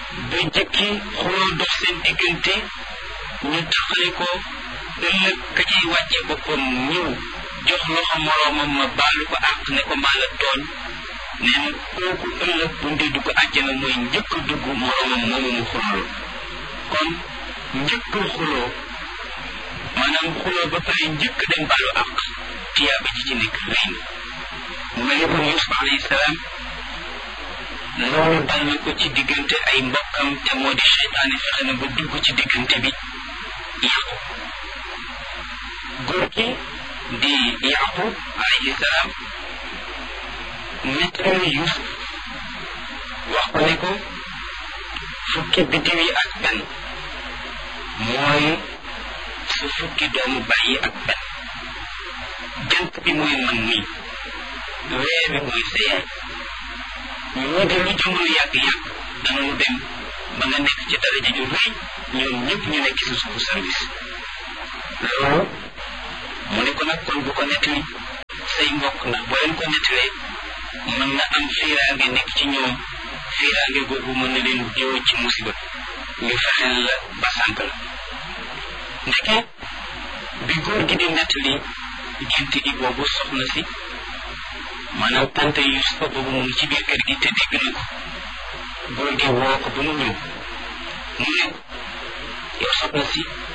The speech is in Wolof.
ba jëkki xuloo dox seen diggante ñu taxale ko ëllëg ka ciy wàcce boppam ñëw jox loxo moroomam ma baalu ko àq ne ko maa la tooñ nee na kooku ëllëg bu ndee dugg àjjana mooy njëkk dugg moroomam moomu mu xuloo kon njëkk xuloo maanaam xuloo ba pare njëkk dem baalu àq tiyaaba ji ci nekk rëy na mu mel ni kon Yuusuf alayhi salaam loolu dal na ko ci diggante ay mbokkam te moo di seytaane fexe na ba dugg ci diggante bi yàqu góor gi di yaqub alayhi salaam nettali Yuusuf wax ko ne ko fukki biddiw yi ak benn mooy su fukki doomu bàyyi ak benn jant bi mooy man nii weer bi mooy sa yaay ñoo de lu jamono yàgg-yàgg danañu dem ba nga nekk ci daraja ju rëy ñoom ñëpp ñu nekk ci suufu service loolu mu ne ko nag kon bu ko nettali say mbokk ndax boo leen ko nettalee mën na am fiiraange nekk ci ñoom fiiraange googu mën na leen jiw ci musiba ñu fexeel la ba sànk la ndeke bi góor gi di nettali gént gi boobu soxna si maanaam tante Yusufa boobu mu ngi ci biir kër gi te dégg na ko góor gi woo ko ba mu ñëw mu ne yow soxna si